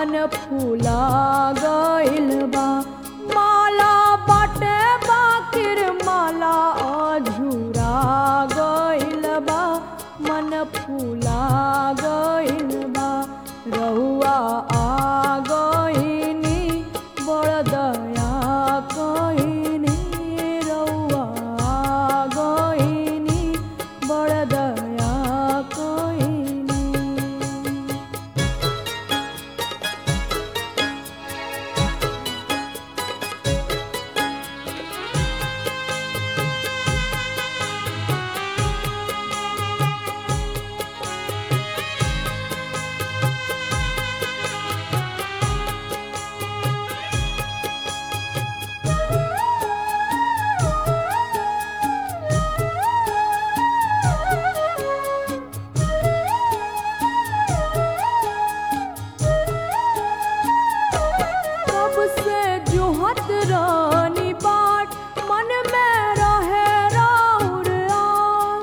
मन फूला गइल बा माला बाटे बाकिर माला अझुरा गइल बा मन फूला गइल बा रहुआ आ गइनी बड़ दया कइनी रहुआ आ गइनी बड़ दया कइनी कब से जुहत रानी बाट मन में रहे राउर आस।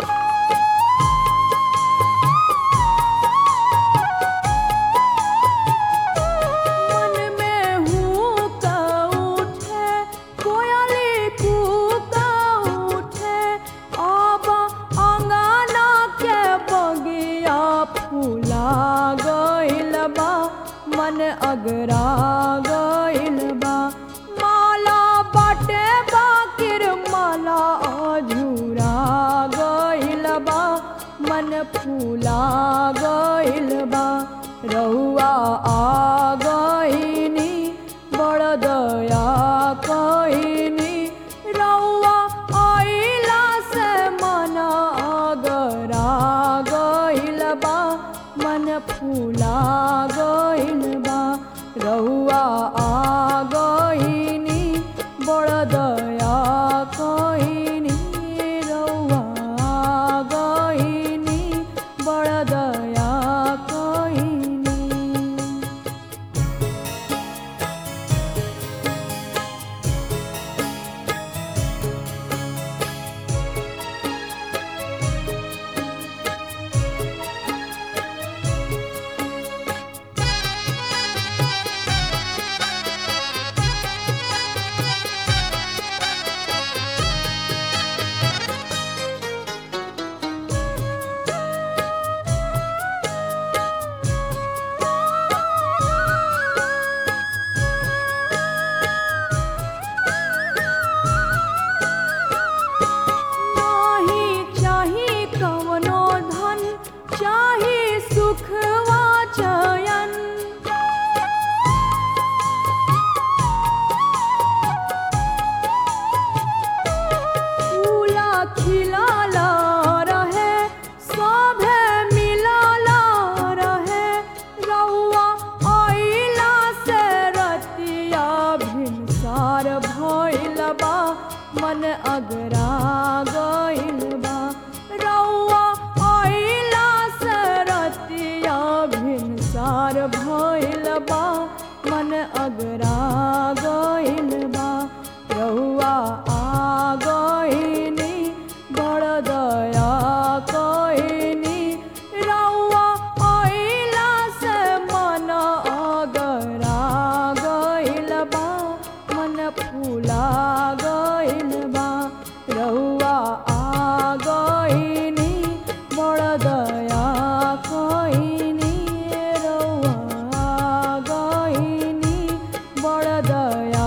मन में हुक उठे कोयली कूक उठे अब अंगना के बगिया फूला गइल बा मन अगरा गइल बा माला बाटे बाकिर माला अझुरा गइल बा मन फूला गइल बा रहुआ आ गइनी बड़ दया कइनी रहुआ आइला से मन अगरा गइल बा मन फूला गइल बा रहुआ आ गइनी बड़ दया कइनी रहुआ आ गइनी बड़ दया कइनी नाही चाही कवनो धन चाही सुख वा चयन फूला खिलाला रहे सभे मिलाला रहे रउआ आइला से रतिया भिनसार भइल बा मन अगरा गइल बा रउआ आइला से रतिया भिनसार भइल बा मन अगरा गइल बा रउआ आ गइनी बड़ दया कइनी रउआ आइला से मन अगरा गइल बा मन फूला गइल बा रउआ आ गइनी बड़ दया कइनी रउआ आ गइनी बड़ दया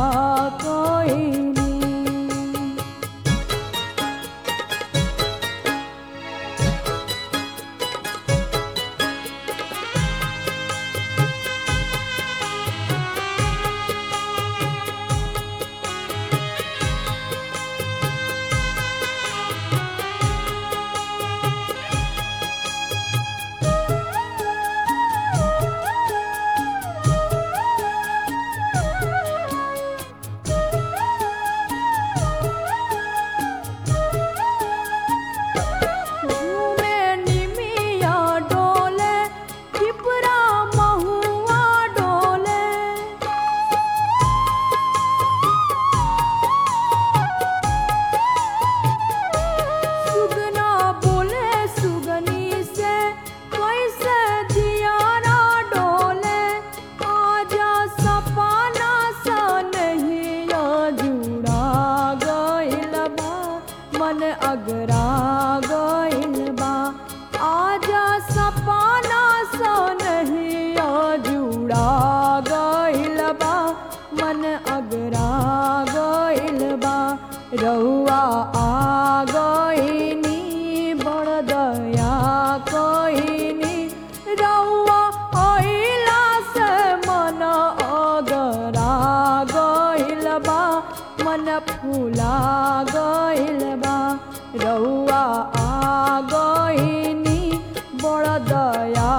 फूला गइल बा रउआ आ गइनी बड़ दया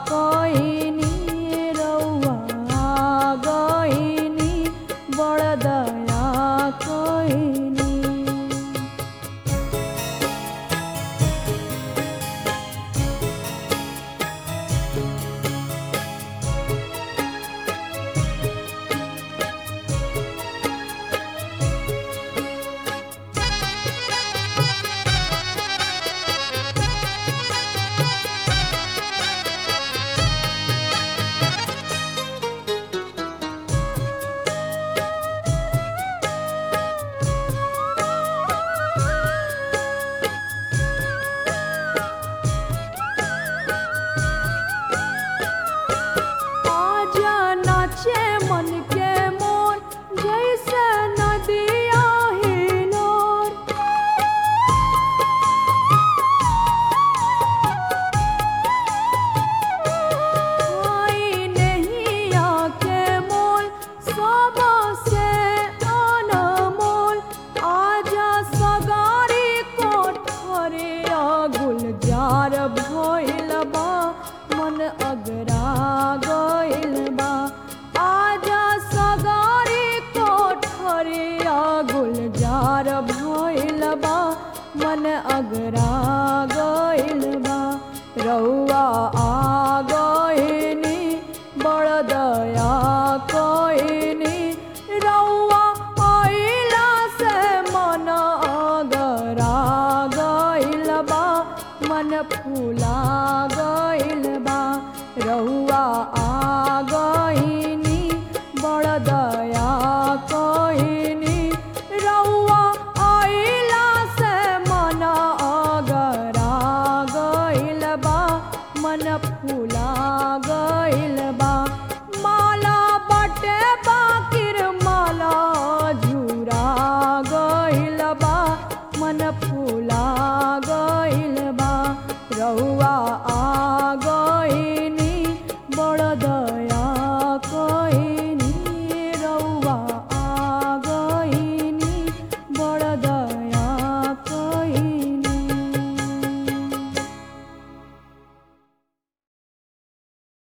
कइनी रउआ आ गइनी बड़ दया कइनी आजा नाचे मन के मोर जैसे नदिया हिलोर आई नहीं आके मोल सबा से अनमोल आजा सगारी कोठरे गुलजार भइल बा मन अगरा गइल बा आजा सगारी कोठरे गुलजार भइल बा मन अगरा गइल बा रउआ आ गइनी बड़ दया